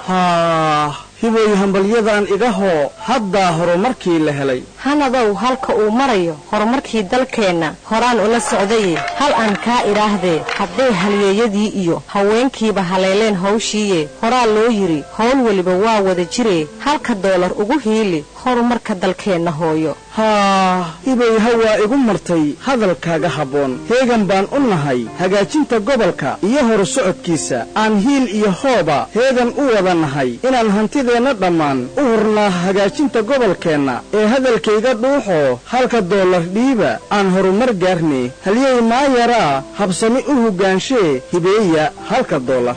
haah hibooy hambalyadan iga hoo haddaa horumarkii la helay hanadow halka uu marayo horumarkii dalkeenna horaan ula socdaye hal aan kaa idhaahdee hadday halyeeyadii iyo haweenkiiba haleeleen hawshiiye horaa loo yidhi howl weliba waa wada jiree halka doolar ugu hiili horumarka dalkeenna hooyo haah hibay hawaa igu martay hadalkaaga habboon heegan baan u nahay hagaajinta gobolka iyo horu socodkiisa aan hiil iyo hooba heegan u wada nahay inaan hantideenna dhammaan u hurnaa hagaajinta gobolkeenna ee hadalkayga dhuuxoo halka doolar dhiiba aan horumar gaarne halyey maayaraa habsami u hoggaanshe hibeeya halka doolar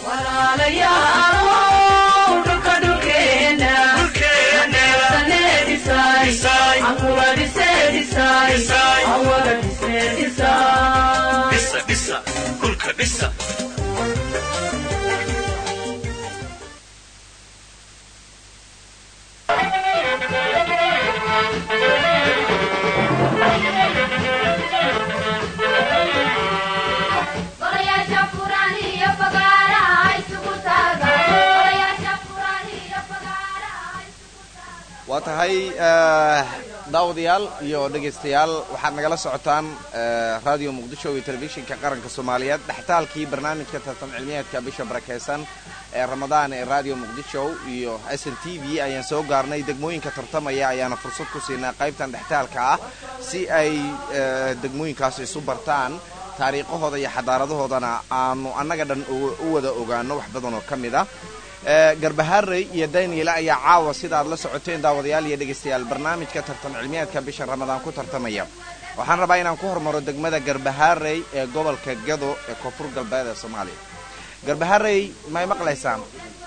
waa tahay daawadayaal iyo dhegaystayaal waxaad nagala socotaan radio muqdisho iyo telefishinka qaranka soomaaliyeed dhextaalkii barnaamijka tartan cilmiyeedka bisha barakeysan ee ramadaan ee radio muqdisho iyo s n t v ayaan soo gaarnay degmooyinka tartamaya ayaana fursad ku siinaa qaybtan dhextaalka ah si ay degmooyinkaas isu bartaan taariikhahooda iyo xadaaradahoodana aanu annaga dhan u wada ogaano wax badan oo ka mid ah garbaharey iyo daniela ayaa caawa sidaad la socoteen daawadayaal iyo dhegaystayaal barnaamijka tartan cilmiyeedka bisha ramadaan ku tartamaya waxaan rabaa inaan ku hormaro degmada garbaharey ee gobolka gado ee koonfur galbeed ee soomaaliya garbaharey may maqlaysaan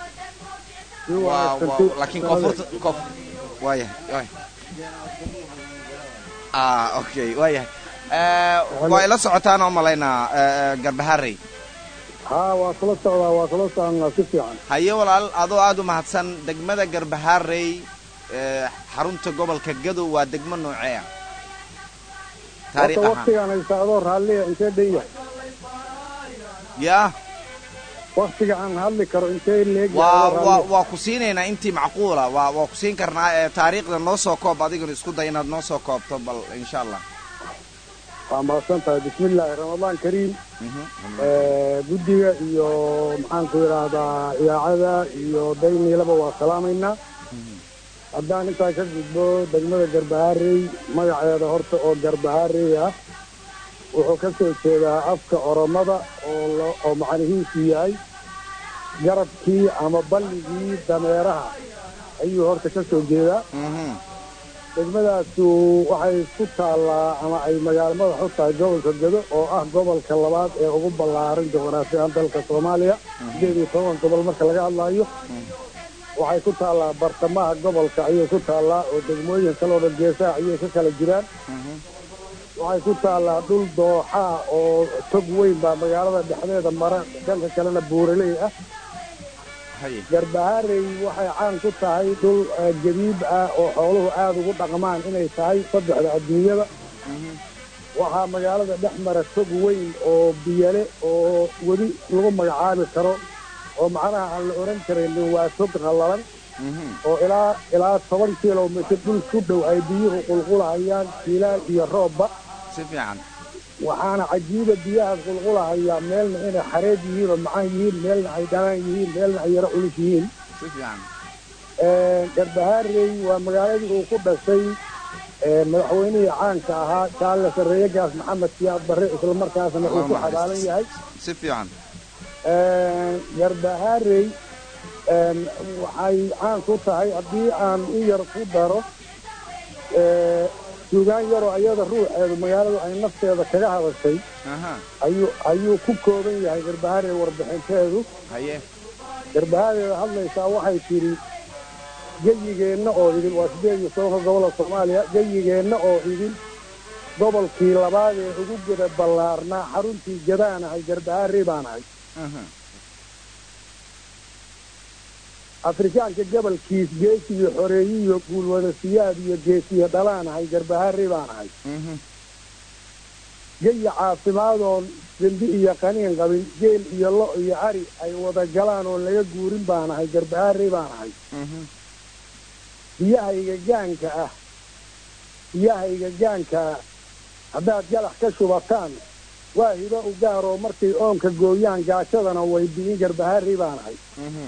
laakiin koonfurta koof waayahay okay waayahay waa ila socotaan oo malaynaa garbaharey haa waa kula socdaa waa kula soconnaa si fiican haye walaal adoo aada u mahadsan degmada garbaharey xarunta gobolka gadow waa degmo noocee ah taariikh horta ahaan waktigaan haysta adoo raalliya intee dhan yahay yaa waktiga aan hadli karo intee leeg waa waa waa ku siinaynaa intii macquula waa waa ku siin karnaa ee taariikhda noo soo koob adiguna isku day inaad noo soo koobto bal insha allah waa mahadsan tahay bismillaahi ramadaan kariim guddiga iyo maxaanku idhaahdaa idaacada iyo dayniilaba waa salaamaynaa haddaan intaa ka gudbo degmada garbaharey magaceeda horta oo garbaharey ah wuxuu ka soo jeedaa afka oromada oo oo macnihiisu yahay garabkii ama balligii dameeraha ayuu horta ka soo jeedaa degmadaasu waxay ku taallaa ama ay magaalo madax u tahay gobolka gado oo ah gobolka labaad ee ugu ballaaran juqraafiyan dalka soomaaliya sideed iyo toban gobol marka laga hadlaayo waxay ku taallaa bartamaha gobolka ayay ku taallaa oo degmooyin kaloo dhan geesaha ayay ka kala jiraan waxay ku taallaa dhul dooxaa oo tog weyn baa magaalada dhexdeeda mara dhanka kalena buuraley ah garbaharey waxay caan ku tahay dhul jadiib ah oo xooluhu aada ugu dhaqmaan inay tahay saddexda adduunyada waxaa magaalada dhex mara tog weyn oo biyale oo weli lagu magacaabi karo oo macnaha aan la oran karaynin waa tog qallalan oo ilaa ilaa toban kilomitr dhul ku dhow ay biyuhu qulqulahayaan jiilaal iyo roobba si fiican waxaana cajiiba biyahaas qulqulahayaa meelna inay xareed yihiin oo macaan yihiin meelna ay dhanaan yihiin meelna ay yaro culus yihiin si fiican garbaharey waa magaaladii uu ku dhashay madaxweynihii caanka ahaa jaale sarreeyagaas maxamed siyaad barre islamarkaasna uu ku xabaalan yahay si fiican garbaharey waxay caan ku tahay haddii aan u yar ku daro suugaan yaroo ayada ruuxeedu magaaladu ay nafteeda kaga hadashay ayuu ayuu ku kooban yahay garbaharey warbixinteedu haye garbahareeda hadlaysaa waxay tidhi geyigeenna oo idin waa sideed iyo tobanka gobola soomaaliya geyigeenna oo idin gobolkii labaad ee ugu geda ballaarnaa xaruntii gadaanahay garbaharey baanahay afrikaanka gobolkiis geesiyo xoreeyiyo guulwada siyaad iyo geesiyo dhalaanahay garbaharey baanahay geya caafimaadoo dembi iyo qaniin qabin geel iyo lo iyo ari ay wada galaan oon laga guurin baan ahay garbahaarey baan ahay biyahayga gaanka ah biyahayga gaanka ah haddaad galax ka shubataan waa hibo u gaaroo markay oonka gooyaan gaajadana way bi'in garbahaarey baan ahay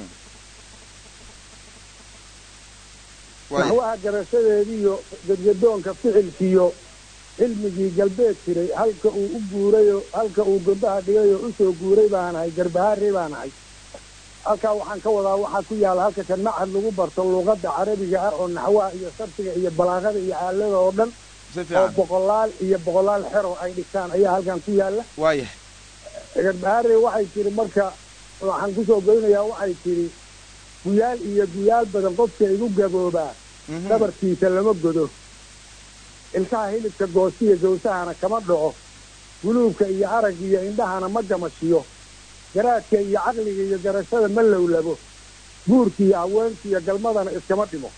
naxwaha garashadeediiyo gadgadoonka ficilkiyo cilmigii galbeed jiray halka uu u guurayoo halka uu gombaha dhigayoo u soo guuray baan ahay garbahaarey baan ahay halkaa waxaan ka wadaa waxaa ku yaalla halka kan machad lagu barto luuqadda carabiga ah oo naxwaha iyo sarfiga iyo balaaqada iyo aalada oo dhan oo boqolaal iyo boqolaal xero ay dhigtaan ayaa halkan ku yaalla waaya garbahaarey waxay tiri marka waxaan kusoo goynayaa waxay tidhi guyaal iyo guyaal badan qofka igu gaboobaa dhabarkiisa lama godo ilkaha hilibka goostiya gawsahana kama dhaco guluubka iyo arag iyo indhahana ma gamashiyo garaadka iyo caqliga iyo garashada ma lowlabo guurka iyo haweenka iyo galmadana iskama dhimo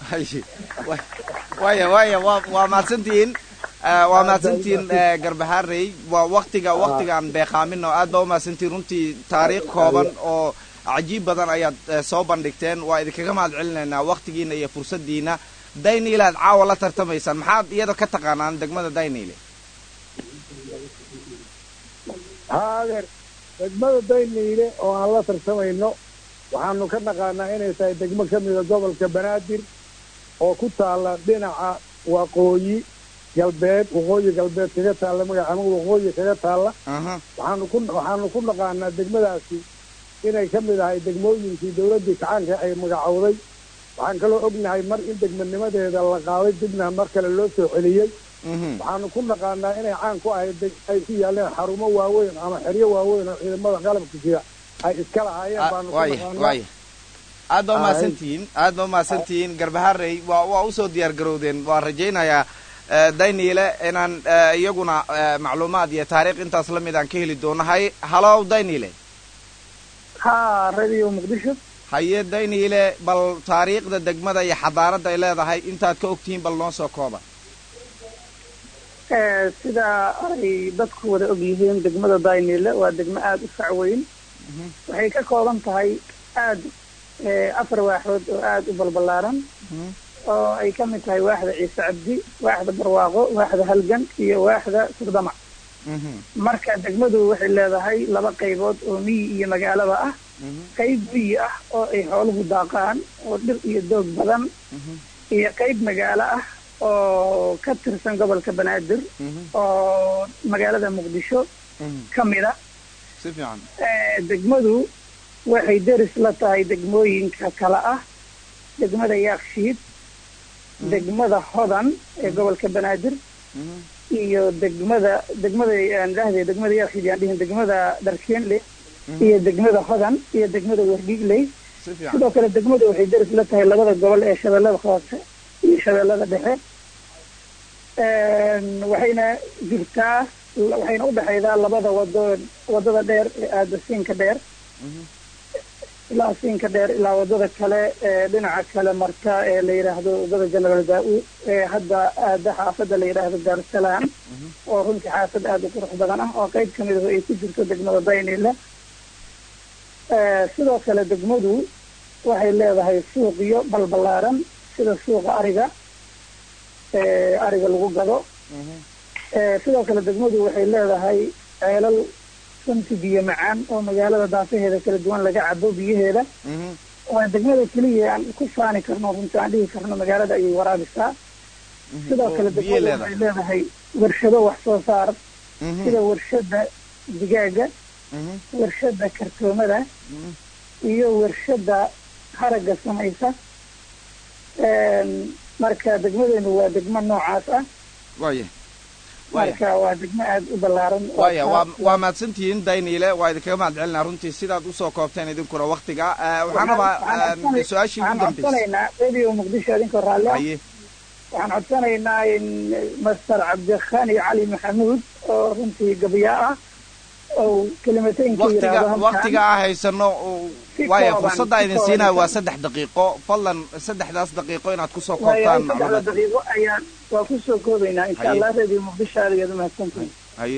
waya waya wa waa mahadsantihiin waa mahadsantihiin garbahaarey waa waktiga waktigaan beeqaamin oo aad baa umahadsantihiin runtii taariikh kooban oo cajiib badan ayaad soo bandhigteen waa idinkaga mahad celinaynaa waktigiina iyo fursaddiina dayniile aad caawa la tartamaysaan maxaad iyada ka taqaanaan degmada dayniile haa adeer degmada dayniile oo aan la tartamayno waxaanu ka naqaanaa inay tahay degmo ka mida gobolka banaadir oo ku taalla dhinaca waqooyi galbeed waqooyi galbeed kaga taalla magaca ama waqooyi kaga taalla waxaanu ku waxaanu ku naqaanaa degmadaasi inay ka mid ahay degmooyinkii dawladdii kacaanka ay magacowday waxaan kaloo ognahay mar in degmanimadeeda la qaaday dibna mar kale loo soo celiyey waxaanu ku naqaanaa inay caan ku ahayd ay ku yaaleen xarumo waaweyn ama xeryo waaweyn oo ciidamada qalabka jira ay iska lahaayeen baanu ku naqaanaa aad baa umahadsantihiin aad baa umahadsantihiin garbaharey waa waa usoo diyaar garowdeen waan rajaynayaa dayniile inaan iyaguna macluumaad iyo taariikh intaas la mid aan ka heli doonahay halow dayniile ha radio muqdisho haye dayniile bal taariikhda degmada iyo xadaaradda ay leedahay intaad ka ogtihiin bal noo soo kooba sida ay dadku wada og yihiin degmada dayniile waa degmo aada u fac weyn waxay ka kooban tahay aada afar waaxood oo aada u balbalaaran oo ay ka mid tahay waaxda ciise cabdi waaxda barwaaqo waaxda halgan iyo waaxda surdamac marka degmadu waxay leedahay laba qaybood oo miyi iyo magaalaba ah qayb miyi ah oo ay xooluhu daaqaan oo dhir iyo doog badan iyo qayb magaalo ah oo ka tirsan gobolka banaadir oo magaalada muqdisho ka mid a degmadu waxay deris la tahay degmooyinka kale ah degmada yaakshiid degmada hodan ee gobolka banaadir iyo degmada degmada aan dhahday degmada yaakshiid yaan dhihin degmada dharkeenle iyo degmada hodan iyo degmada wardhiigley sidoo kale degmadu waxay deris la tahay labada gobol ee shabeellada hoose iyo shabeellada dhexe waxayna jirtaa waxayna udhexaydaa labada wado wadada dheer ee aada siinka dheer ilaa siinka dheer ilaa wadada kale ee dhinaca kale marta ee la yidhaahdo wadada generaal daa-u ee hadda aada xaafadda la yidhaahdo daarusalaam oo runtii xaafad aada u qurux badan ah oo qayb ka mid ah ay ku jirto degmada daynile sidoo kale degmadu waxay leedahay suuqyo balbalaaran sida suuqa ariga ariga lagu gado sidoo kale degmadu waxay leedahay ceelal runti biyo macaan oo magaalada daafaheeda kala duwan laga cabo biyaheeda waa degmada keliya aan ku faani karno runti aan dhihi karno magaalada ayay waraabisaa sidoo kale degmadu waxay leedahay warshado wax soo saar sida warshada digaaga warshada kartoomada iyo warshada haragga samaysa marka degmadeenu waa degmo noocaas ah waya marka waa degmo aada u ballaaran waya waa waa mahadsantihiin dayniile waa idinkaga mahad celinaa runtii sidaad usoo koobteen idinkuna waktiga waxaan rabaa su-aashii ugu dambeysay codsanaynaa radio muqdisho idinkoo raalle ah haye waxaan codsanaynaa in master cabdikhani cali maxamuud oo runtii gabyaa ah oo kelimateynka waktiga yidhaahdo waktiga halkan aan haysano Si waaya kooban, fursadda si idin kooban. siinayo waa saddex daqiiqo fadlan saddexdaas daqiiqo inaad kusoo waayahay koobtaan saddexda macluumaad daqiiqo ayaan waa kusoo koobaynaa insha Haye. allah radio muqdisho aad ayaad umahadsantihin haye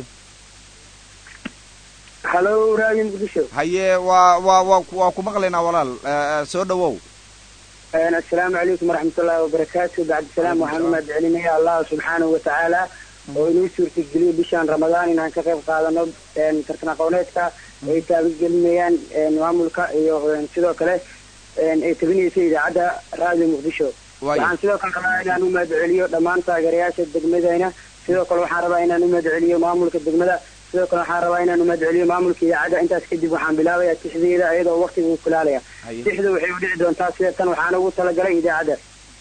halo raadiyo muqdisho haye waa waa waa ku- waa ku maqlaynaa walaal Eh, eh, soo dhawow assalaamu calaykum waraxmatullaahi wabarakaatu bacdisalaam waxaan u mahad celinayaa allah subxaanahu watacaala oo inuu suurtageliyey bishaan ramadaan inaan ka qayb qaadano een, tartan aqooneedka ay taabagelinayaan een, maamulka iyo een, sidoo kale een, ay tabinaysa idaacadda raadiyo muqdisho Waayo. waxaan sidoo kale rabaa inaan u mahad celiyo dhammaan taageerayaasha degmadayna sidoo kale waxaan rabaa inaan u mahad celiyo maamulka degmada sidoo kale waxaan rabaa inaan u mahad celiyo maamulka idaacadda intaas kadib waxaan bilaabayaa tixdeeda iyadoo waqtiga uu kulaalaya Haye. tixda waxay u dhici doontaa sida tan waxaan ugu talagalay idaacadda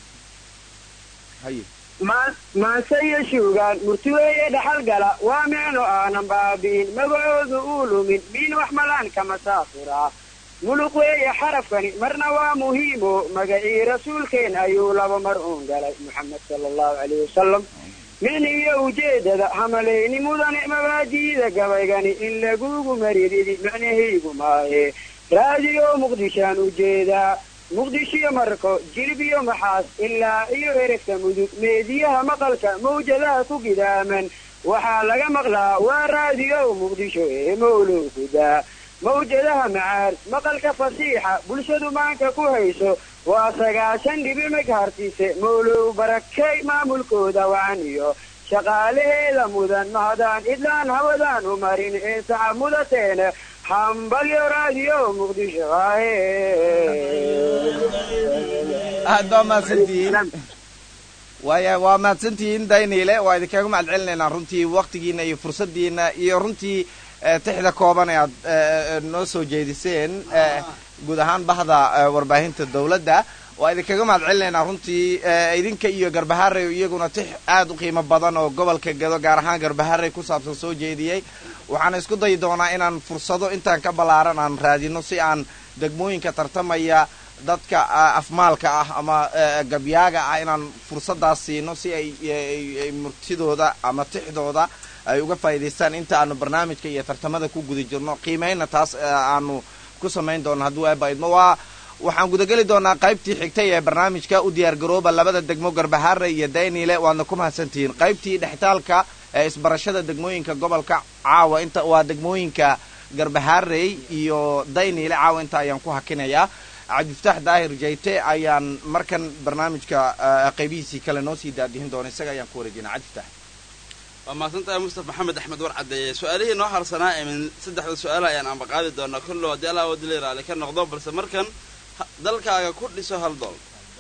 haye Ma- maase iyo shuugaan murtiweeye dhaxal gala waa micno aanan baabi'in magacoodu uu lumin miin wax malaan kama saafura muluq weeye xarafkani marna waa muhiimo magacii rasuulkeen ayuu laba mar uun galay moxamed sala allahu calayhi wasalam min iyo ujeedada hamalayni mudane mabaadiida gabaygani in lagugu marididi macnahaygu maahe raadiyo muqdishaan ujeedaa muqdishiyo marko jilib iyo maxaas ilaa iyo erefka mudug meediyaha maqalka mawjadaha ku gidaaman waxaa laga maqlaa waa raadiyo muqdisho ee mawlow gudaa mawjadaha macaar maqalka fasiixa bulshadu maanka ku hayso waa sagaashan dhibimig hartise mawlow barakay maamulkooda wacan iyo shaqaalaheeda mudan mahadaan idlaan hawadaan u marin ee saxa mudateena hambalyo raadiyo muqdisho aad baa mahadsantihiin waaya waa mahadsantihiin dayniile waa idinkaga mahad celinaynaa runtii waktigiina iyo fursaddiina iyo runtii eh, tixda kooban ee aad eh, eh, noo soo jeediseen eh, guud ahaan bahda eh, warbaahinta dowladda waa idinkaga mahad celinaynaa runtii eh, idinka iyo garbaharey iyaguna tix aad u qiimo badan oo gobolka gado gaar ahaan garbaharey ku saabsan soo jeediyey waxaan isku dayi doonaa inaan fursado intaan ka ballaaran aan raadino si aan degmooyinka tartamaya dadka ah, afmaalka ah ama eh, gabyaaga ah inaan fursadaas siino si ay ay- ay murtidooda ama tixdooda ay uga faa'iidaystaan inta aanu barnaamijka iyo tartamada ku guda jirno qiimayna taas eh, aanu ku samayn doono hadduu eeba idmo waa waxaan gudageli doonaa qaybtii xigtay ee barnaamijka u diyaar garooba labada degmo garbahaare iyo daynile waadna ku mahadsantihiin qaybtii dhextaalka ee isbarashada degmooyinka gobolka caawa inta waa degmooyinka garbahaarey iyo daynile caawa inta ayaan ku hakinayaa cabdifataax daahir jayte ayaan markan barnaamijka eh, qaybihiisii kale noo sii daadihin doona isaga ayaan ku wareejinaa cabdifataax waa mahadsantahay mustafa maxamed axmed war caddeeye su-aalihii noo harsanaa ee min saddexda su-aal ayaan ambaqaadi doonaa kollow haddii allah wadili raali ka noqdo balse markan ha- dalkaaga ku dhiso hal dool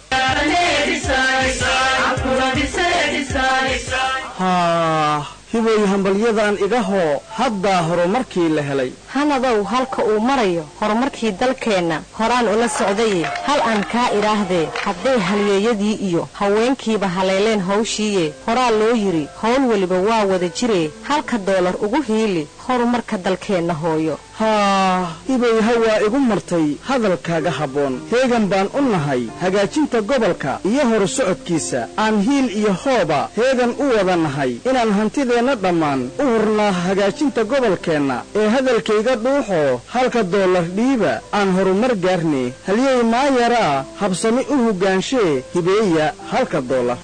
haah hibay hambalyadan igahoo haddaa horumarkii la helay hanadow halka uu marayo horumarkii dalkeenna horaan ula socdaye hal aan kaa idhaahdee hadday halyeeyadii iyo haweenkiiba haleeleen hawshiiye horaa loo yidhi howl weliba waa wada jiree halka doolar ugu hiili horumarka dalkeenna hooyo haah hibay hawaa igu martay hadalkaaga habboon heegan baan u nahay hagaajinta gobolka iyo horu socodkiisa aan hiil iyo hooba heegan u wada nahay inaan hantideenna dhammaan u hurnaa hagaajinta gobolkeenna ee hadalkayga dhuuxoo halka doolar dhiiba aan horumar gaarne halyey maayaraa habsami u hoggaanshe hibeeya halka doolar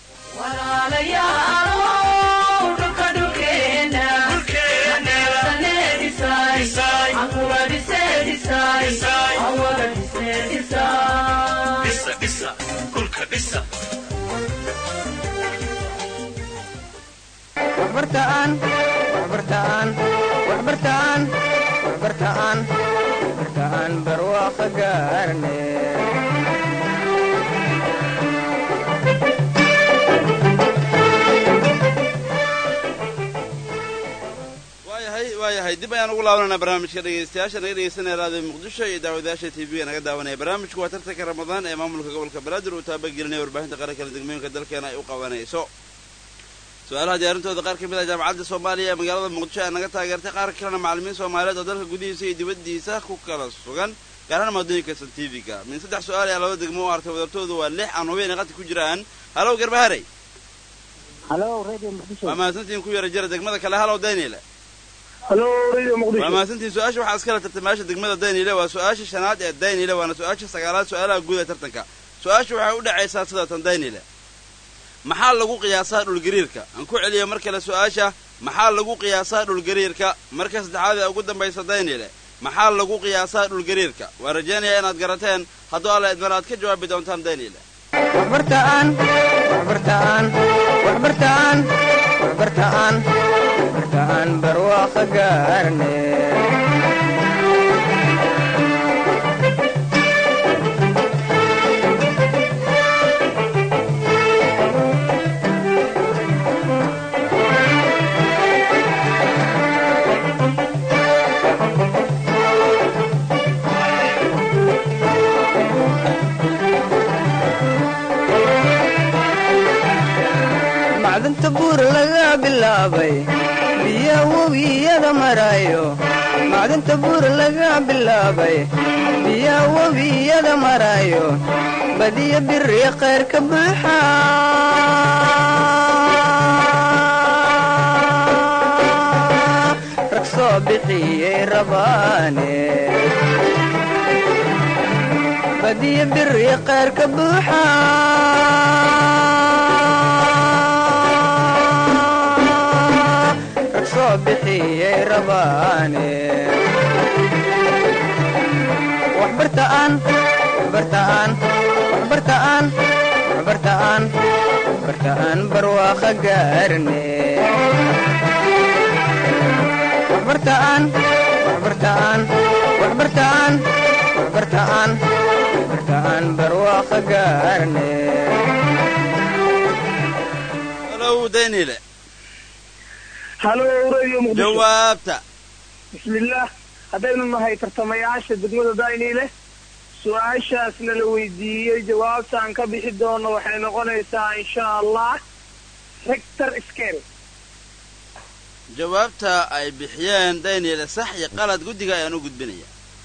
waxbartaan waxbartaan waxbartaan waxbartaan waxbartaan barwaaqo gaarne waayahay waayahay dib ayaan ugu laabananaa barnaamijka dhegaystayaasha naga dhegaysanaya raadiyo muqdisho iyo daawadayaasha t v naga daawanaya barnaamijku waa tartanka ramadaan ee maamulka gobolka banaadir uu taabagelinaya warbaahinta qaranka degmooyinka dalkeena ay u qabanayso su-aalaha diyaarintooda qaar ka mid ah jaamacadda soomaaliya ee magaalada muqdisho ayaa naga taageertay qaar kalena macallimiin soomaaliyeed oo dalka gudihiisa iyo dibaddiisa ku kala sugan gaar ahaan maadooyinka santifiga min saddex su-aal ayaa laba degmo u artay wadartoodu waa lix aan hubeen qadka ku jiraan halow garbaharey halo radio muqdisho waa mahadsantihiin ku yara jira degmada kale halow daynile halo radio waa muqdisho mahadsantihiin su-aasha waxaa iskala tartamaasha degmada daynile waa su-aasha shanaad ee daynile waana su-aasha sagaalaad su-aalaha guud ee tartanka su-aasha waxay u dhacaysaa sidatan daynile maxaa lagu qiyaasaa dhulgariirka aan ku celiyo mar kale su-aasha maxaa lagu qiyaasaa dhulgariirka marka saddexaad ee ugu dambaysa daynile maxaa lagu qiyaasaa dhulgariirka waan rajaynayaa inaad garateen hadduu alla idmar aad ka jawaabi doontaan daynile waxbartaan waxbartaan waxbartaan waxbartaan waxbartaan barwaaqo gaarne macdanta buur laga bilaabay biya webiyada maraayo macdanta buur laga bilaabay biya webiyada maraayo badiya biri khayr ka buuxa rag soo bixiyey rabaane badiya biri khayr ka buuxa rag soo bixiyey rabaane waxbartaan waxbartaan waxbartaan waxbartaan waxbartaan barwaaqo gaarne waxbartaan waxbartaan waxbartaan waxbartaan waxbartaan barwaaqo gaarne halow daynile halo radio muqdisho jawaabta bismillaah haddaynu nahay tartamayaasha degmada dayniile su-aashaasna la weydiiyey jawaabta aan ka bixi doono waxay noqonaysaa insha allah rector scale jawaabta ay bixiyeen daynile sax iyo qalad guddiga ayaan u gudbinaya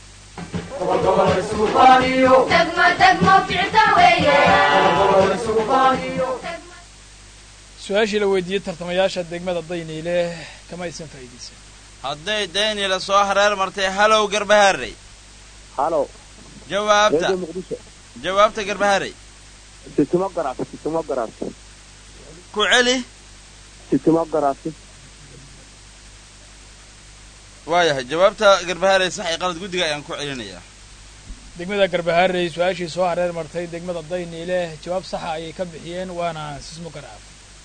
degmo degmo ficta weeye su-aashii la weydiiyey tartamayaasha degmada dayniile kama aysan faa'iidaysan hadday daynile soo hareer martay halow garbaharey halo jawaabta radio muqdisho jawaabta garbaharey sitimo garaasi sitimo garaasi ku celi sitimo garaasi waayahay jawaabta garbaharey sax iyo qalad guddiga ayaan ku celinayaa degmada garbaharey su-aashii soo hareer martay degmada dayniile jawaab saxa ayay ka bixiyeen waana sismo garaaf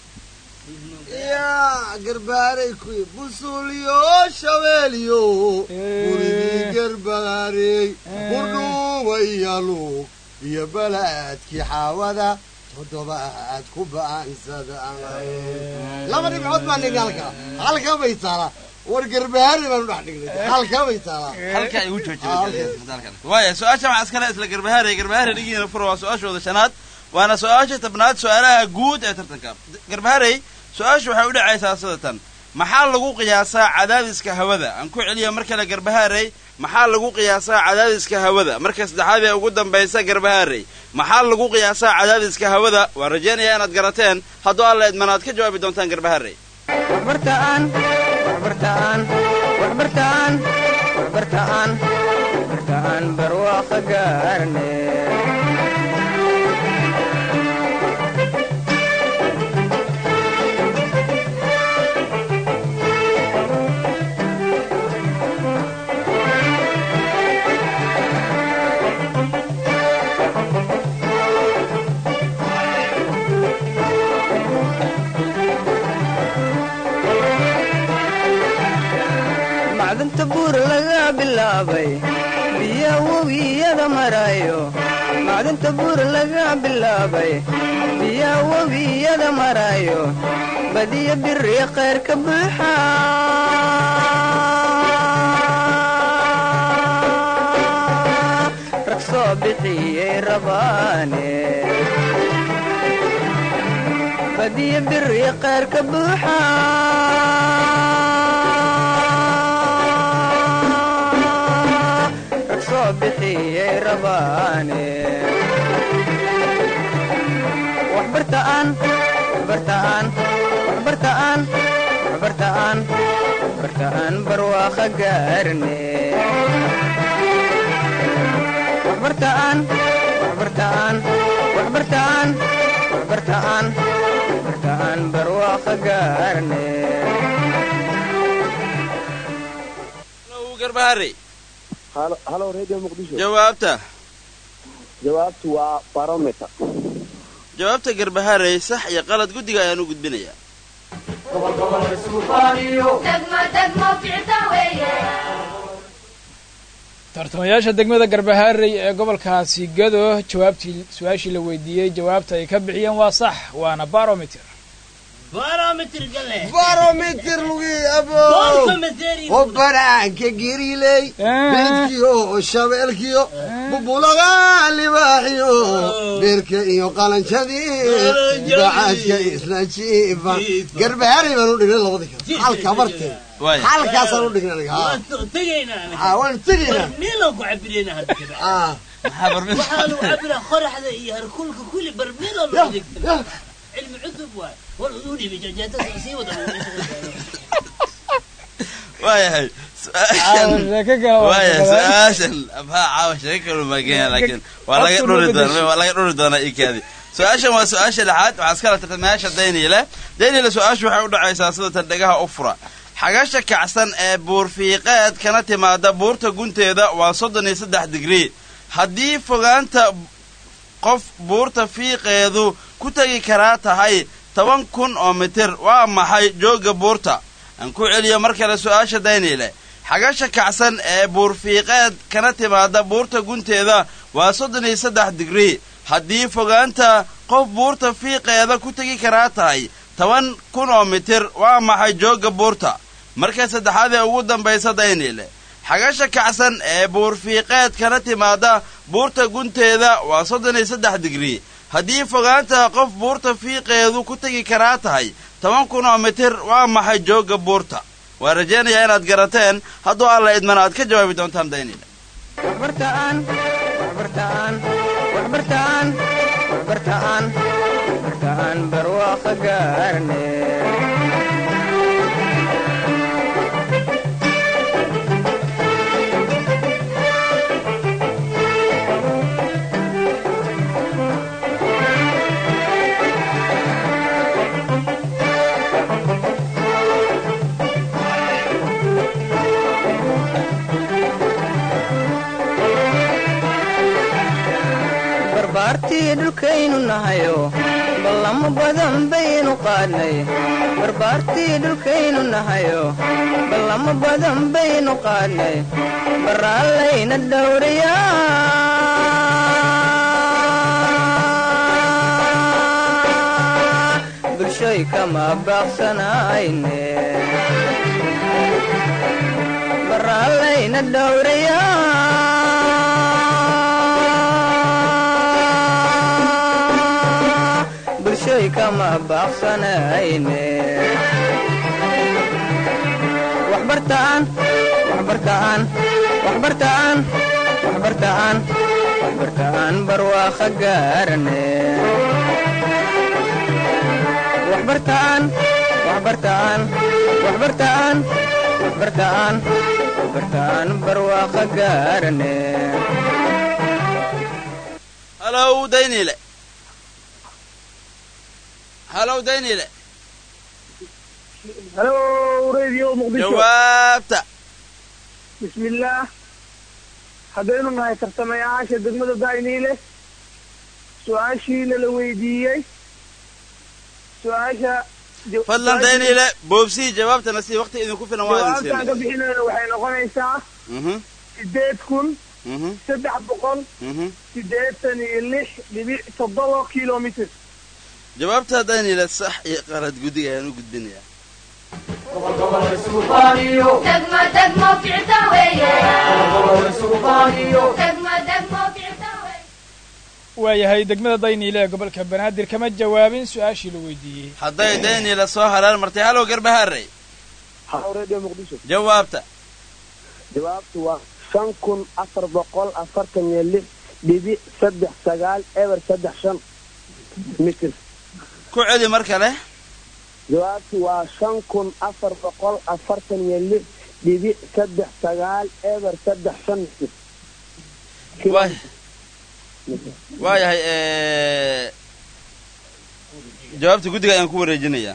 yaa garbaarey kuwi busuliyo shabeeliyo gurigii garbaarey kudhuubayalu iyo balaadkii xaawada toddobaad ku ba'ansada laba dhibcood baa dhignay halka halka bay taalaa war garbaari baanu dhex dhignay halka bay taalaa halka ay ugu joojiywaaya su-aasha waxaa iskale isla garbahaarey garbahaarey dhigiina furo waa su-aashooda shanaad waana su-aasha tabnaad su-aalaha guud ee tartanka garbaharey su-aashu waxay u dhacaysaa sida tan maxaa lagu qiyaasaa cadaadiska hawada aan ku celiya mar kale garbahaarey maxaa lagu qiyaasaa cadaadiska hawada marka saddexaad ee ugu dambaysa garbahaarey maxaa lagu qiyaasaa cadaadiska hawada waan rajaynayaa inaad garateen hadduu alla idman aad ka jawaabi doontaan garbahaarey waxbartaan waxbartaan waxbartaan waxbartaan waxbartaan barwaaqo gaarne macdanta buur laga bilaabay biya webiyada maraayo macdanta buur laga bilaabay biya webiyada maraayo badiya biri khayr ka buuxa rag soo bixiyey rabaane badiya biri khayr ka buuxa rag soo bixiyey rabaane waxbartaan waxbartaan waxbartaan waxbartaan waxbartaan barwaaqo gaarne waxbartaan waxbartaan waxbartaan waxbartaan waxbartaan barwaaqa gaarne Hello, garbahare halo radio muqdisho jawaabta jawaabtu waa barometer jawaabta garbaharey sax iyo qalad guddiga ayaan u gudbinayaa degmo degmo ficta weeye tartamayaasha degmada garbaharey ee gobolkaasi gado jawaabtii su-aashii la weydiiyey jawaabta ay ka bixiyeen waa sax waana barometer barometer lugi abo oo banaanka geriley beedkiyo shabeelkiyo bubulaga libaaxiyo beerka iyo qalanjadii bacaadka isla jiifa garbaharay baan u dhignay labadii kale halka martee Waay. halkaasaan u dhignay aniga haa. haa waan tegaynaa meelaan ku cabirayna hadda kadib Ah. waxaanu cabiraa qoraxda iyo harkulka kulli barmeelaan loo adeegta cilmi cusub waay war uduu dhibay jajaatada sii wada waayahay Caawa sheeko kale waa waayahay shaqadaan. su-aashan abhaa caawa sheeko kale ma kenya laakiin waa laga dhuri doonaa waa laga dhuri doonaa ikaadi su-aashan waa su-aasha lixaad waxaa iskala tartamayaasha dayniile dayniile su-aashu waxay u dhacaysaa sida tan dhegaha u fura xagasha kacsan ee buurfiiqeed kana timaada buurta gunteeda waa soddon iyo saddex digrii haddii fogaanta qof buurta fiiqeedu ku tegi karaa tahay toban kun oo mitir waa maxay joogga buurta aan ku celiyo mar kale su-aasha dayniile xagasha kacsan ee buurfiiqeed kana timaada buurta gunteeda waa soddon iyo saddex digrii haddii fogaanta qof buurta fiiqeeda ku tegi karaa tahay toban kun oo mitir waa maxay joogga buurta marka saddexaad ee ugu dambaysa dayniile xagasha kacsan ee buurfiiqeed kana timaada buurta gunteeda waa soddon iyo saddex digrii haddii fogaanta qof buurta fiiqeedu ku tegi karaa tahay toban kun oo mitir waa maxay joogga buurta waa rajaynayaa inaad garateen hadduu alla idmana aad ka jawaabi doontaan daynile waxbartaan waxbartaan waxbartaan waxbartaan waxbartaan barwaaqa gaarne barbaartii dhulkaynu nahayo ballamo badan baynu qaadnay barbaartii dhulkaynu nahayo ballamo badan baynu qaadnay baraallayna dhowrayaa bulshoy kama baaqsanayne baraallayna dhowrayaa bulshoy kama baaqsanayne waxbartaan waxbartaan waxbartaan waxbartaan waxbartaan barwaaqa gaarne waxbartaan waxbartaan waxbartaan waxbartaan waxbartaan barwaaqa gaarne halow daynile halow daynile halo radio muqdisho jawaabta bismillaah haddaynu nahay tartamayaasha degmada dayniile su-aashiina la weydiiyey su-aasha fadlan daynile boobsii jawaabtana si waqti idinku filan waa idin jawaabtaan ka siinay bixinayna waxay noqonaysaa Mhm, sideed kun mhm, saddex boqol mhm. sideetan iyo lix dhibic toddoba kilomitr jawaabta daynile sax iyo qalad guddiga ayaan u gudbinayaa degmo degmo ficta weeye degmo degmo ficta weeye waayahay degmada dayniile ee gobolka banaadir kama jawaabin su-aashii la weydiiyey hadday daynile soo halaal martay halow garbaharey halo radio muqdisho jawaabta jawaabtu waa shan kun afar boqol afartan iyo lix dhibic saddex sagaal eber saddex shan mitir ku celi mar kale jawaabtu waa shan kun afar boqol afartan iyo lix dhibic saddex sagaal eber saddex shan mitir waay waayahay eh, jawaabta guddiga ayaan ku wareejinayaa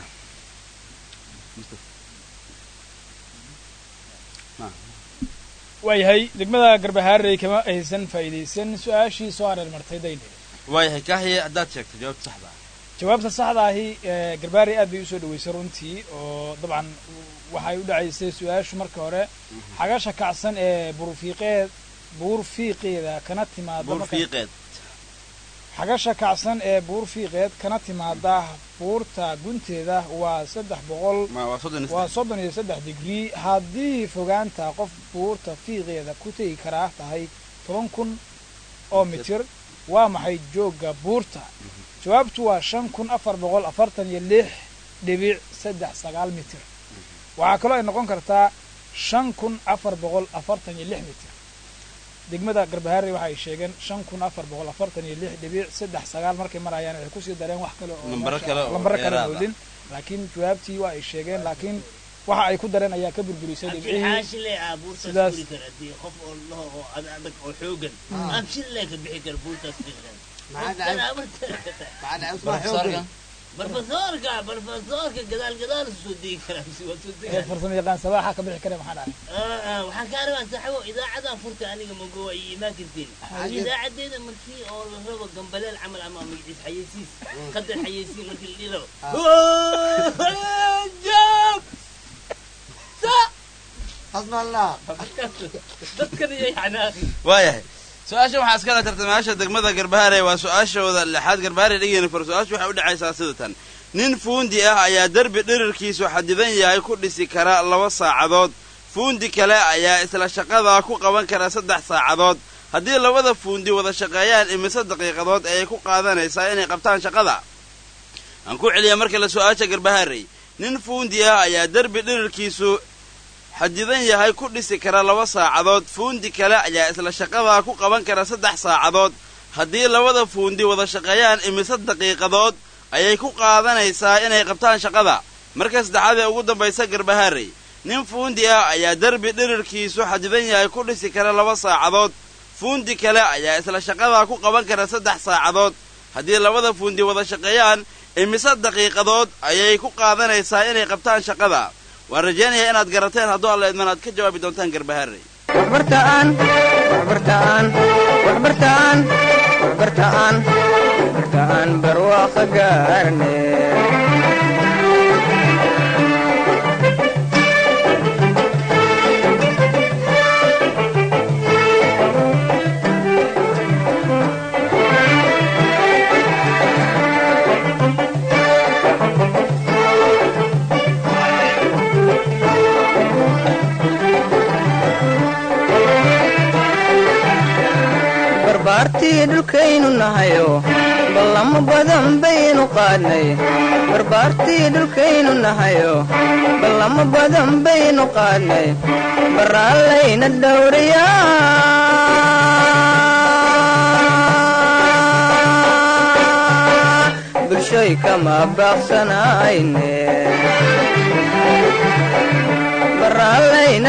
waayahay degmada garbahaarey kama aysan faa'iidaysan su-aashii soo areer martay daynil waayahay kaahiye haddaad sheegto jawaabta saxda ah jawaabta saxda ahi ee garbaarey aad bay usoo dhaweysay runtii oo dabcan waxay u dhacaysay su-aashu marka hore xagasha kacsan ee buurfiiqeed buurfiiqeeda kana timaada marka- buurfiiqeed xagasha kacsan ee buurfiiqeed kana timaada buurta gunteeda waa saddex boqol Ma- waa soddon iyo waa saddex. soddon iyo saddex digrii haddii fogaanta qof buurta fiiqeeda ku tegi karaa tahay toban kun oo mitir waa maxay joogga buurta jawaabtu waa shan kun afar boqol afartan iyo lix dhibic saddex sagaal mitir waxaa kaloo ay noqon kartaa shan kun afar boqol afartan iyo lix mitir degmada garbahaare waxa ay sheegeen shan kun afar boqol afartan iyo lix dhibic saddex sagaal markay marayaan waxay kusii dareen wax kale oo Lambaro meesha- kale oo lambaro kale dheeraad ah. moodin laakiin jawaabtii waa ay sheegeen laakiin waxa ay ku dareen ayaa ka burburisay abshir dhibcihii xaashi le ah buurtaas sidaas- furi kara haddii qof oo laho oo ad adag oo xoogan Ah. abshir le ka bixi kara buurtaas fiiqan Maxaa dhacay? barfasoorka barfasoorka gadaal gadaal soo degi karaa mise waa soo ee degaa farsamo yaqaan sabaaxa ka bixi kare maxaa dhacay waxaan kaa rabaa saaxibo idaacadan furta aniga mago ay imaan karteen Haye. idaacadeeda markii oo la rabo gambaleel camal ama magaciis xayeysiis qadar xayeysiin markii la dhihi rabo joog hasmallah dadkan iyo yacnaa waayahay su-aasha waxaa iskala tartamayaasha degmada garbahaare waa su-aashooda lixaad garbahaare dhegeyna fur su-aasha waxay u dhacaysaa sida tan nin fuundi ah ayaa derbi dhirirkiisu xadidan yahay ku dhisi kara laba saacadood fuundi kale ayaa isla shaqadaa ku qaban kara saddex saacadood haddii labada fuundi wada shaqeeyaan imise daqiiqadood ayay ku qaadanaysaa inay qabtaan shaqada aan ku celiya marka la su-aasha garbahaarey nin fuundi ah ayaa derbi dhirirkiisu xadidan yahay ku dhisi kara laba saacadood fuundi kale ayaa isla shaqadaa ku qaban kara saddex saacadood haddii labada fuundi wada shaqeeyaan imise daqiiqadood ayay ku qaadanaysaa inay qabtaan shaqada marka saddexaad ee ugu dambaysa garbahaarey nin fuundi ah ayaa derbi dhirirkiisu xadidan yahay ku dhisi kara laba saacadood fuundi kale ayaa isla shaqadaa ku qaban kara saddex saacadood haddii labada fuundi wada shaqeeyaan imise daqiiqadood ayay ku qaadanaysaa inay qabtaan shaqada waan rajaynayaa inaad garateen hadduu alla idman aad ka jawaabi doontaan garbahaarey waxbartaan waxbartaan waxbartaan waxbartaan waxbartaan barwaaqo gaarne barbaartii dhulkaynu nahayo ballamo badan baynu qaadnay barbaartii dhulkaynu nahayo ballamo badan baynu qaadnay baraallayna dhowriyaa bulshoy kama baaqsanayne baraallayna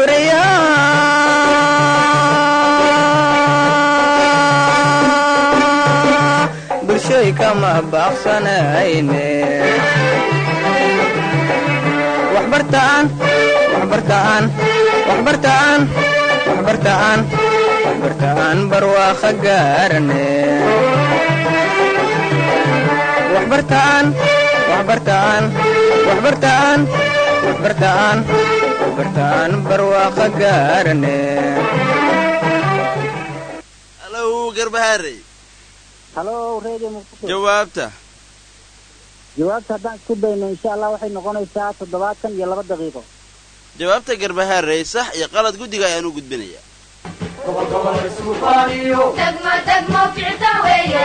dhowriyaa bulshoy kama baaqsanayne waxbartaan waxbartaan waxbartaan waxbartaan waxbartaan barwaaqo gaarane waxbartaan waxbartaan waxbartaan waxbartaan waxbartaan barwaaqo gaarane halow garbahaarey halo redio muqdisho jawaabta jawaabta haddaan isku dayno insha allah waxay noqonaysaa toddobaatan iyo laba daqiiqo jawaabta garbahaarey sax iyo qalad guddiga ayaan u gudbinayaa degmo degmo ficta weeye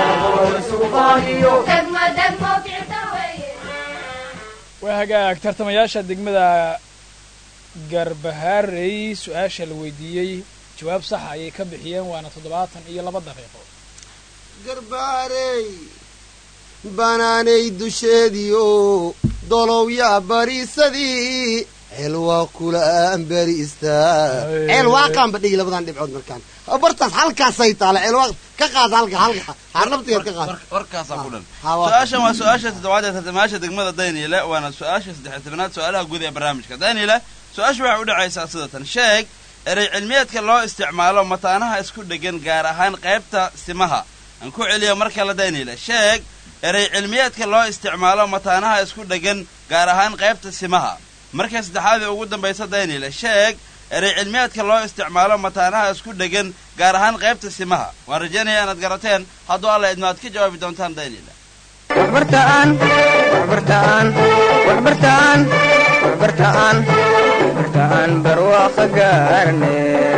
degmo degmo ficta weeye waa hagaag tartamayaasha degmada garbahaarey su-aasha la weydiiyey jawaab saxa ayay ka bixiyeen waana toddobaatan iyo laba daqiiqo garbaarey banaanay dusheediio dolowyaa bariisadii ceel waa kula amberiistaa ceel waaqaanba dhigi labadan dhibcood markaan bartaas halkaasay taala ceel waa ka qaad halka halka harnabtigeed ka qaad warkaasaa ku dhan Ha, waa- su-aashan waa su-aasha toddobaad ee tartamayaasha degmada dayniile waana su-aasha saddex tobanaad su-aalaha guud ee barnaamijka dayniile su-aasha waxay u dhacaysaa sidatan sheeg erey cilmiyeedka loo isticmaalo mataanaha isku dhegan gaar ahaan qaybta simaha aan ku celiyo mar kale dayniile sheeg erey cilmiyeedka loo isticmaalo mataanaha isku dhegan gaar ahaan qaybta simaha marka saddexaad ee ugu dambaysa dayniile sheeg erey cilmiyeedka loo isticmaalo mataanaha isku dhegan gaar ahaan qaybta simaha waan rajaynaya inaad garateen hadduu alla idmo aad ka jawaabi doontaan dayniile waxbartaan waxbartaan waxbartaan waxbartaan waxbartaan barwaaqo gaarne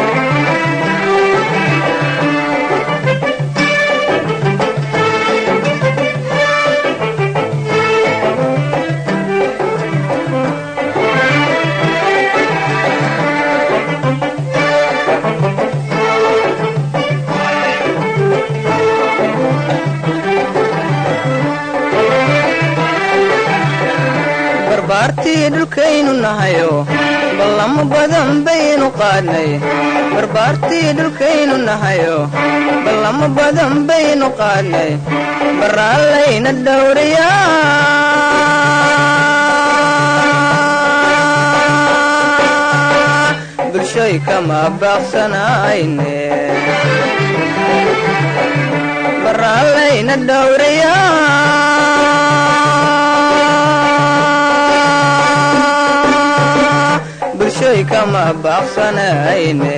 barbaartii dhulkaynu nahayo ballamo badan baynu qaadnay barbaartii dhulkaynu nahayo ballamo badan baynu qaadnay baraallayna dhowriyaa bulshoy kama baaqsanayne baraallayna dhowriyaa bulshoy kama baaqsanayne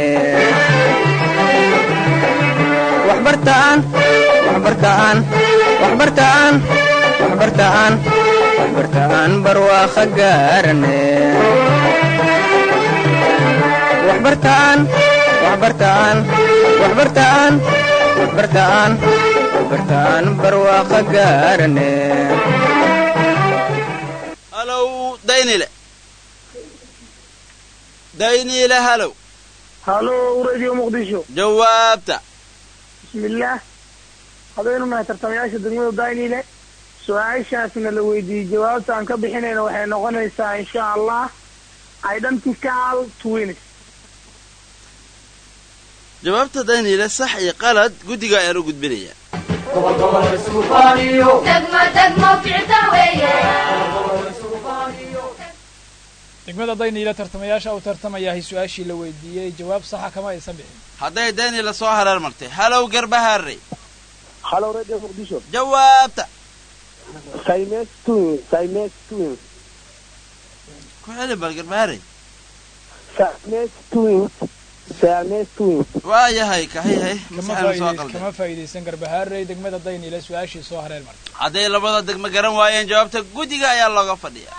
waxbartaan waxbartaan waxbartaan waxbartaan waxbartaan barwaaqo gaarane waxbartaan waxbartaan waxbartaan waxbartaan waxbartaan barwaaqo gaarane halow daynile daynile halow halo radio muqdisho jawaabta bismillaah hadaynu nahay tartamayaasha degmada daynile su-aashaasna la weydiiyey jawaabta aan ka bixinayna waxay noqonaysaa insha allah identical twins jawaabta daynile sax iyo qalad guddiga ayaan u gudbinaya degmo degmo ficta weeye degmada dayniile tartamayaasha uu tartamayahay su-aashii la weydiiyey jawaab saxa kama aysan bixin hadday daynile soo hareer martay halow garbahaarey halo radio muqdisho jawaabta simes twins simes twins ku celi bal garbahaarey simes twins simes twins waa yahay kahihay kama masaxaynu soo faa'iidays- qalday kama faa'iidaysan garbahaarey degmada dayniile su-aashii soo hareer martay hadday labada degmo garan waayeen jawaabta guddiga ayaa looga fadhiya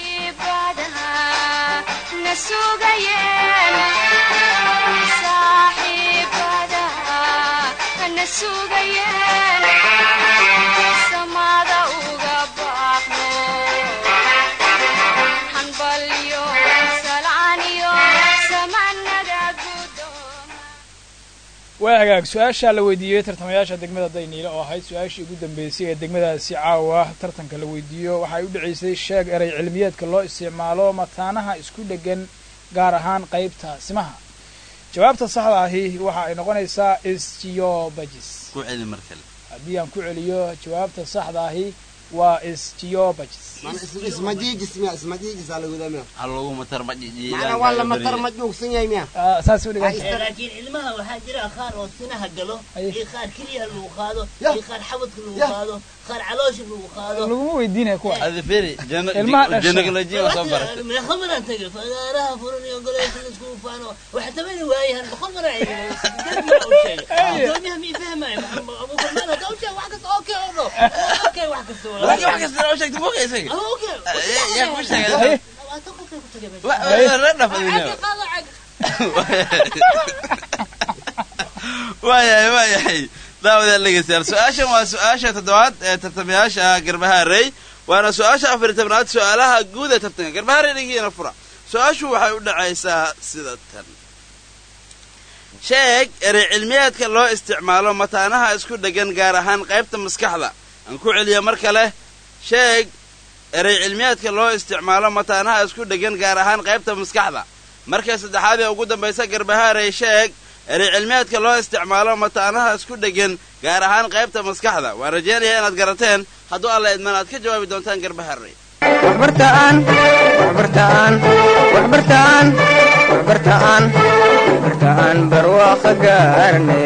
waa hagaag su-aashaa la weydiiyey tartamayaasha degmada dayniile oo ahayd su-aashii ugu dambeysay ee degmadaasi caawa tartanka la weydiiyo waxay u dhacaysay sheeg erey cilmiyeedka loo isticmaalo mataanaha isku dheggan gaar ahaan qaybta simaha jawaabta saxda ahi waxa ay noqonaysaa sgeobagis ku celi mar kale haddii aan ku celiyo jawaabta saxda ahi waa sgeobagis ismajiijis miya ismajiijis aa lagudaa miya ha lagu matar majijiyey macnaa waa la matar ma joogsan yahay miya saas u dhigan Eh, laakiin ilmaha waxaa jira qaar oo sinaha galo iyo qaar keliyaha lagu qaado iyo qaar xabadka lagu qaado qaar caloosha lagu qaado laguma weydiinaya kuwa adi firi Ilmaha dhashay. janagolojiya waa soo baratay meeqamadan tagay fagaaraha furan iyo goleysha la iskugu faano waxa tamani waayahan boqol mara gudoomiyaha mii fahmayo abuufarmaan hadda usheeg wax kasta okay oo dho okay wax kasta Laakiin wax kasta oo sheegtay buuqa isaga okay yaa- yaa kuu sheegay labaatan qofkay ku tagay Wa- wa- la dhaf adina waayahay waayahay daawadaan dhegeystayaal su-aashan waa su-aasha toddobaad ee tartamayaasha garbahaarey waana su-aasha afar iyo tobnaad su-aalaha guud ee tartanka garbahaarey dhigiina fura su-aashu waxay u dhacaysaa sida tan sheeg erey cilmiyeedka loo isticmaalo mataanaha isku dheggan gaar ahaan qaybta maskaxda aan ku celiyo mar kale sheeg erey cilmiyaadka loo isticmaalo mataanaha isku dheggan gaar ahaan qaybta maskaxda marka saddexaad ee ugu dambaysa garbahaarey sheeg erey cilmiyaadka loo isticmaalo mataanaha isku dheggan gaar ahaan qaybta maskaxda waan rajaynayaa inaad garateen hadduu alla idman aad ka jawaabi doontaan garbahaarey waxbartaan waxbartaan waxbartaan waxbartaan waxbartaan barwaaqo gaarne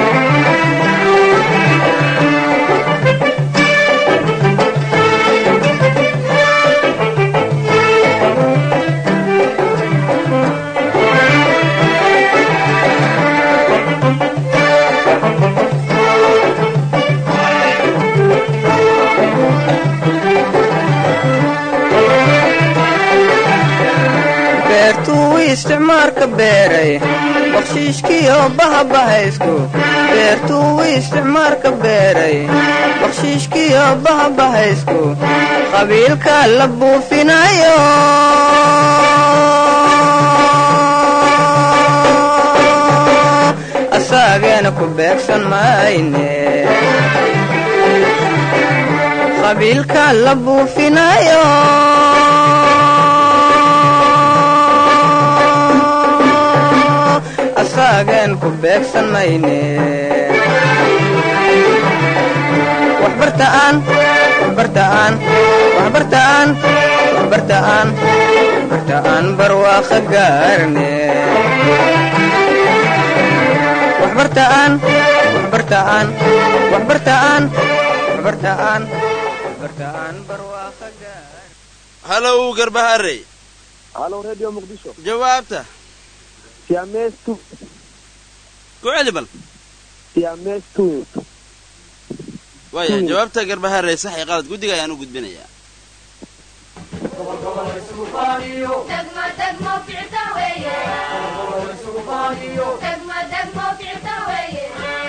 beertuu isticmaalka beeray bakshiishkiyo bahabahaysku beertuu isticmaalka beeray bakshiishkiyo bahabahaysku qabiilka la buufinayo asaageena ku beegsan mayne qabiilka la buufinayo asaagen ku beegsan mayne waxbartaan waxbartaan waxbartaan waxbartaan waxbartaan barwaaqo gaarne waxbartaan waxbartaan waxbartaan waxbartaan waxbartaan barwaaqo halow garbahaarey halo radio muqdisho jawaabta siamestu ku celi bal siamestu waaya jawaabta garbahaarey sax iyo qalad guddiga ayaan u gudbinayaa degmo degmo ficta weeye degmo degmo ficta weeye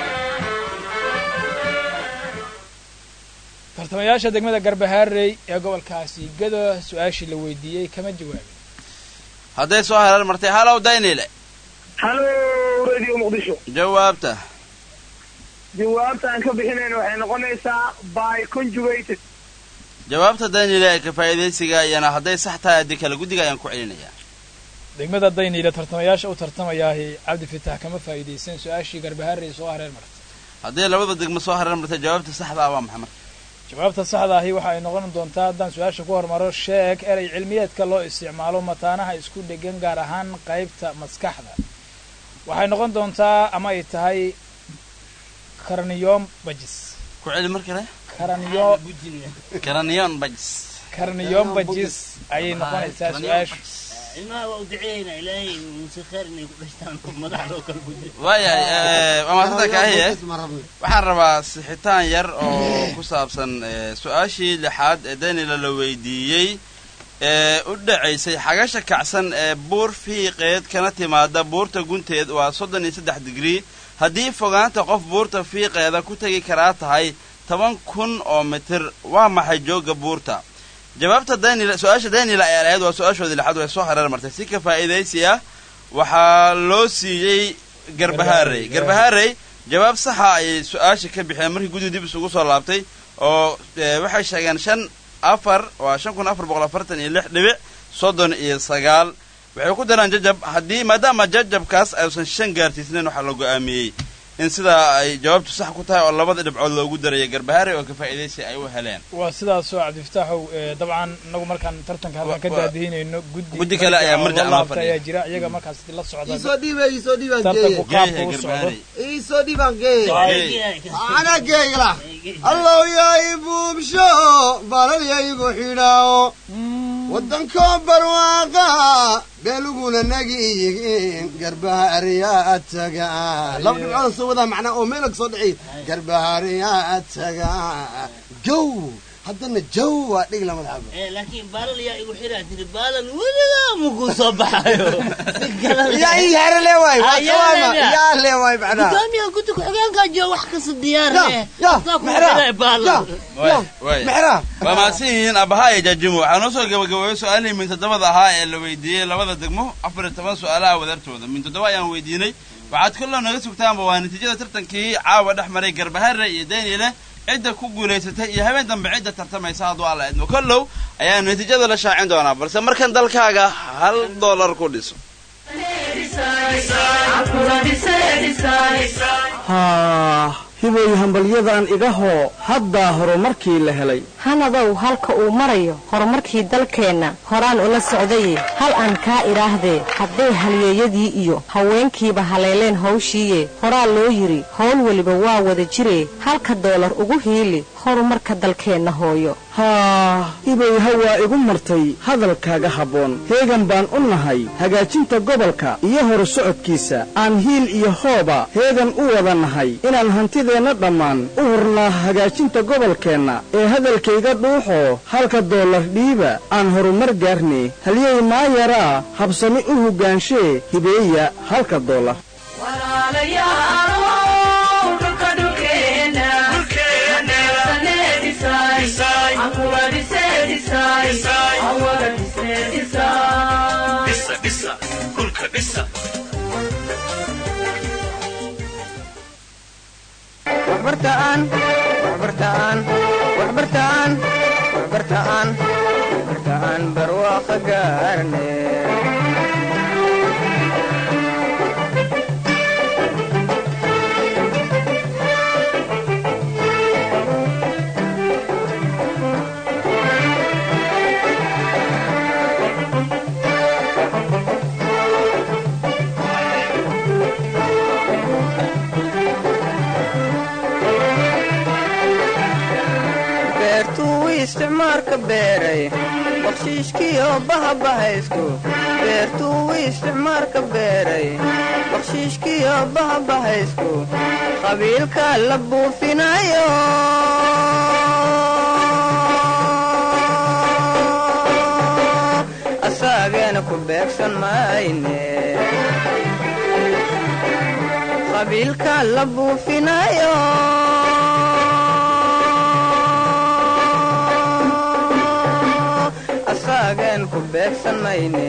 tartamayaasha degmada garbahaarey ee gobolkaasi gado su-aashii la weydiiyey kama jawaabin hadday soo hareer martay halow daynile halo radio muqdisho jawaabta jawaabta aan ka bixinayn waxay noqonaysaa by conjugated jawaabta daynile ee ka faa'iidaysiga iyana hadday sax tahay haddii kale guddiga ayaan ku celinayaa degmada dayniile tartamayaasha u tartamayaahi cabdi fitax kama faa'iidaysan su-aashii garbahaarey soo hareer martay haddii labada degmo soo hareer martay jawaabta saxda ah waa maxay marka jawaabta saxda ahi waxa ay noqon doontaa haddaan su-aasha ku hormaro sheeg erey cilmiyeedka loo isticmaalo mataanaha isku dhegan gaar ahaan qaybta maskaxda waxay noqon doontaa ama ay tahay karniyom bajis ku celi mar kale karaniyo karaniyon bajis karniyom bajis ayay noqonaysaa su-aashu ilmaha waa u duceeyna ilaahay muuse kheer inay ku dhashtaan madaxda oo kale guji waayahay waa maasanta kaahiye waxaan rabaa sixitaan yar oo ku saabsan su-aashii lixaad ee daynila la weydiiyey ee u dhacaysay xagasha kacsan ee buur fiiqeed kana timaada buurta gunteed waa soddon iyo saddex digrii haddii fogaanta qof buurta fiiqeeda ku tegi karaa tahay toban kun oo mitir waa maxay joogga buurta jawaabta daynila su-aasha daynila ayaa lahayd waa su-aashoodii lixaad way soo hareer martay si ka faa'iidaysi ah waxaa loo siiyey garbahaarey garbahaarey jawaab saxa ayay su-aasha ka bixeen markii guddi dib isugu soo laabtay oo waxay sheegeen shan afar waa shan kun afar boqol afartan iyo lix dhibic soddon iyo sagaal waxay ku daraan jajab haddii maadaama jajabkaas aysan shan gaarsiisnayn waxaa la go'aamiyey in sidaa ay jawaabtu sax ku tahay oo labada dhibcood loogu daraya garbahaarey oo ka faa'iidaysi ay u heleen waa sidaasoo cabdifataaxow dabcan inagu markaan tartanka halkaan ka daadihinayno guddi guddi kale ayaa marjac loo laabta fadhiya ayaa jira iyaga markaas la socda isoo dhiiba isoo dhiibaan tartanku geeya qaabka u socdo isoo dhiibaan geeya ana geeyla allow yaay buubsho balal yaygu xidhaawo waddankoo barwaaqa beeluguna nagiyihiin garbahaariyaa taga laba dhibcood soo wadaa macnaa oo meelag soo dhici garbahaariyaa taga jow haddana jow waa dhig lama dhabo laakiin baalal yaa igu xiraa tiri baalal weligaa mukuu soo baxayo yaa ii hare le waay waa kawaama yaa le waay macnaa gudoomiyaha guddi ku-xigeenkaa jooga wax kasta diyaar Ya, eh ya, Saa ku Mexraa, xiray baalal Waay, waay. Mexraa. waa mahadsan yihiin abaha iyo jaajimo waxaa noo soo gabagabeeyey su-aalihii min toddobada ahaa ee la weydiiyey labada degmo afar iyo toban su-aalaha wadartooda min toddoba ayaan weydiinay waxaad kolloo naga sugtaanba waa natiijada tartankii caawa dhex maray garbaharre iyo daynile cidda ku guulaysatay iyo habeen dambe cidda tartamaysa hadduu alla idmo kollow ayaa natiijada la shaacin doonaa balse markan dalkaaga hal dollar ku dhiso haa hibay hambalyadan iga hoo haddaa horumarkii la helay hanadow halka uu marayo horumarkii dalkeenna horaan ula socdaye hal aan kaa idhaahdee hadday halyeeyadii iyo haweenkiiba haleeleen hawshiiye horaa loo yidhi howl weliba waa wada jiree halka doolar ugu hiili horumarka dalkeenna hooyo haa hibay hawaa igu martay hadalkaaga habboon heegan baan u nahay hagaajinta gobolka iyo horu socodkiisa aan hiil iyo hooba heegan u wada nahay inaan hantideenna dhammaan u hurnaa hagaajinta gobolkeenna ee hadalkayga dhuuxoo halka doolar dhiiba aan horumar gaarne halyey maayaraa habsami u hoggaanshe hibeeya halka doolar waxbartaan waxbartaan waxbartaan waxbartaan waxbartaan barwaaqo gaarne beertuu isticmaalka beeray bakshiishkiyo bahabahaysku beertuu isticmaalka beeray bakshiishkiyo bahabahaysku qabiilka la buufinayo asaageena ku beegsan mayne qabiilka la buufinayo asaagen ku beegsan mayne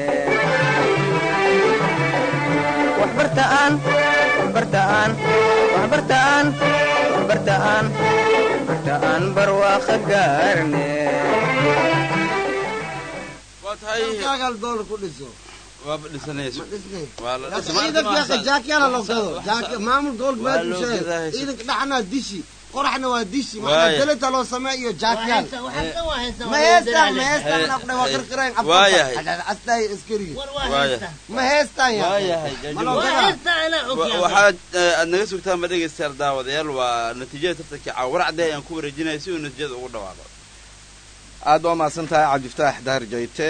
waxbartaan waxbartaan waxbartaan waxbartaan waxbartaan barwaaqo gaarne waa tahay dalkaaga doolar ku dhiso waaba dhisanayso dhisnay waa la dhis- ciidanka jaakiyaala loo gado Jaaki- maamul gobolka Waa baa loo dushay gadaa. ciidanka dhaxnaa dishi qoraxna waa dishi Waaya. maxaa dalita loo sameeya iyo jaakiyaal Waxaysta- waxaysta- waxaysta- ma heestaan ma Hey, heestaan hey, aqdhay waa hey. qirqireen Waayahay. astaay askariga war waa Waaya. haysta. ma heestaan yaa waayahay ma jaajuur loo waa gadaa haysta anaa og Wa- yaa. waxaad eh, aad naga sugtaan ma dhegaystayaal daawadayaal waa natiijada tartanka caawaracde ayaan ku wareejinaya si uu natiijada ugu dhawaaqo aad waa mahadsan tahay cabdifataax dahar jayte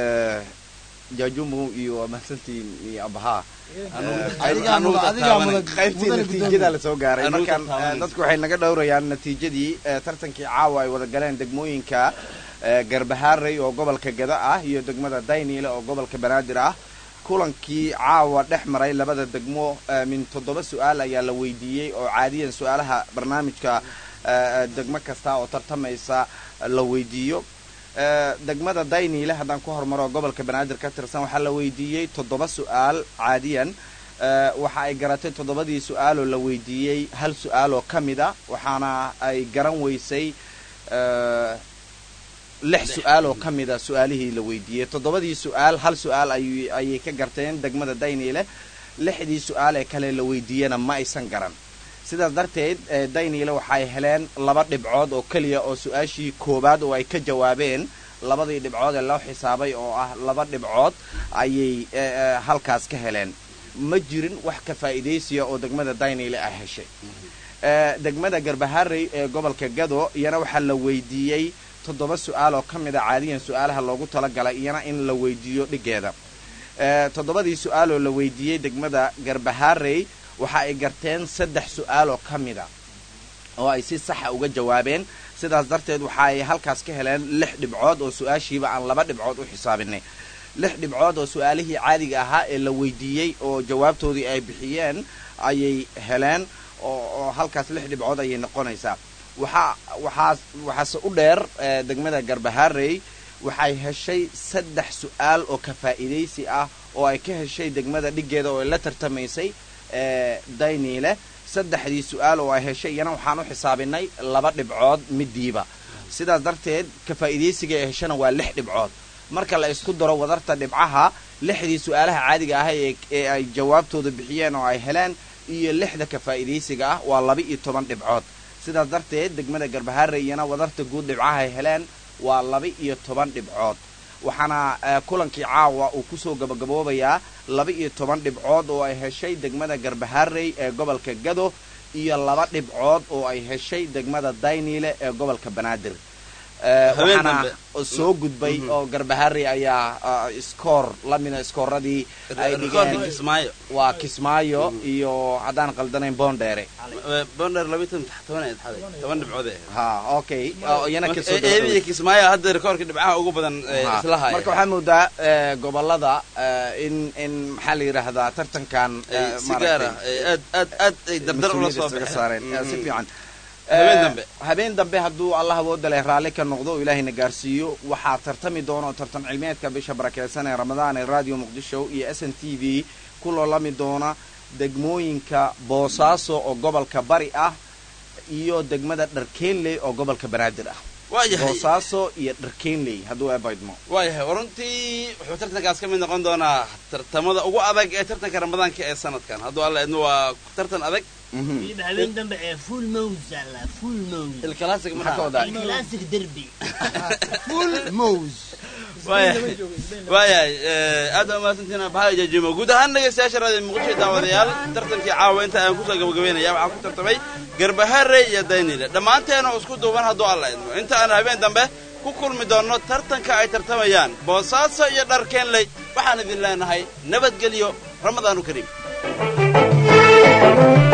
jaajumu iyo waa mahadsantiin iyo abahaa Adigaa mudan- adigaa mudan- qaybtii mudan natiijada la soo gaaray Anugu markan taabanaysa. eh, dadku waxay naga dhowrayaan natiijadii eh, tartankii caawa ay wada galeen degmooyinka eh, garbahaarey oo gobolka gada ah iyo degmada dayniile oo gobolka banaadir ah kulankii caawa dhex maray labada degmo eh, min toddoba su-aal ayaa la weydiiyey oo caadiyan su-aalaha barnaamijka eh, degmo kasta oo tartamaysa la weydiiyo Eh, degmada dayniile haddaan ku hormaro gobolka banaadir ka tirsan waxaa la weydiiyey toddoba su-aal caadiyan Eh, waxa ay garatay toddobadii su-aaloo la weydiiyey hal su-aal oo ka mid a waxaana ay garan weysay eh, lix su-aal oo ka mid a su-aalihii la weydiiyey toddobadii su-aal hal su-aal ay ayay ka garteen degmada dayniile lixdii su-aal ee kale la weydiiyena ma aysan garan sidaas darteed eh, dayniile waxay heleen laba dhibcood oo keliya oo su-aashii koowaad oo ay ka jawaabeen labadii dhibcood ee loo xisaabay oo ah laba dhibcood ayay eh, eh, halkaas ka heleen ma jirin wax ka faa'iidaysiya oo degmada dayniile ay heshay Eh, degmada garbaharey ee gobolka gado iyana waxaa la weydiiyey toddoba su-aal oo ka mid a caadiyan su-aalaha loogu talagalay iyana in la weydiiyo dhigeeda Eh, toddobadii su-aaloo la weydiiyey degmada garbaharey waxa ay garteen saddex su-aal oo ka mid a oo ay si saxa uga jawaabeen sidaas darteed waxa ay halkaas ka heleen lix dhibcood oo su-aashiiba aan laba dhibcood u xisaabinay lix dhibcood oo su-aalihii caadiga ahaa ee la weydiiyey oo jawaabtoodii ay bixiyeen ayay heleen oo oo halkaas lix dhibcood ayay noqonaysaa waxaa waxaas waxaase u dheer eh, degmada garbaharey waxay heshay saddex su-aal oo ka faa'iidaysi ah oo ay ka heshay degmada dhigeeda oo ay la tartamaysay eh, dayniile saddexdii su-aal oo ay heshay iyana waxaan u xisaabinay laba dhibcood midiiba sidaas darteed ka faa'iidaysiga ay heshana waa lix dhibcood marka la isku daro wadarta dhibcaha lixdii su-aalaha caadiga ah ee ee ay jawaabtooda bixiyeen oo ay heleen iyo lixda ka faa'iidaysiga ah waa laba iyo toban dhibcood sidaas darteed degmada garbaharre iyana wadarta guud dhibcaha ay heleen waa laba iyo toban dhibcood waxaana eh, kulankii caawa uu kusoo gabagaboobayaa laba iyo toban dhibcood oo ay heshay degmada garbaharey ee gobolka gado iyo laba dhibcood oo ay heshay degmada dayniile ee gobolka banaadir Eh, Habeen waxaana dambe. soo gudbay oo garbaharey ayaa ah, iskoor lamida iskooradii ay Rikoorka dhigeen Kismaayo. waa kismaayo iyo haddaan qaldanayn boondheere bonder laba tan toban ay tahay toban dhibcood ay ha okay oo iyana Marka, kasoo ee- eebiya kismaayo hadda rikoorka dhibcaha ugu badan ee Ha, isla haya marka waxaa moodaa eh, gobolada eh, in in maxaa la yidhaahdaa tartankan eh, Ay si gaar ah, maaragtay, ay aad aad aad ay dardar ula soo mas-uuliyadda isaga baxeen. saareen Eh, si Mm. fiican Habeen Eh, dambe. habeen dambe hadduu allah awooda leh raalli ka noqdo oo ilaahayna gaarsiiyo waxaa tartami doona oo tartan cilmiyeedka bisha barakeysan ee ramadaan ee radio muqdisho iyo s n t v ku loolami doona degmooyinka boosaaso oo gobolka bari ah iyo degmada dharkeenley oo gobolka banaadir ah Waayahay. boosaaso iyo dharkeenley hadduu eebaydmo waayahay runtii wuxuu tartankaas ka mid noqon doonaa tartamada ugu adag ee tartanka ramadaanka ee sanadkan hadduu alla idmo waa tartan adag weliba habeen dambe ee full mows alla full mows الكلاسيك maxaa ka wadaa الكلاسيك derby full mows waayahay waayahay eh, aad baa umahadsantihiin baxaa jajimo guud ahaan dhegaystayaasha raadiyo muqdisho daawadayaal tartankii caawa inta aan kusoo gabagabeynaya waxaa ku tartamay garbahare iyo daynile dhammaanteena oo isku duuban hadduu alla idmo inta aan habeen dambe ku kulmi doonno tartanka ay tartamayaan boosaaso iyo dharkeenley waxaan idin leenahay nabadgelyo ramadaanu kariim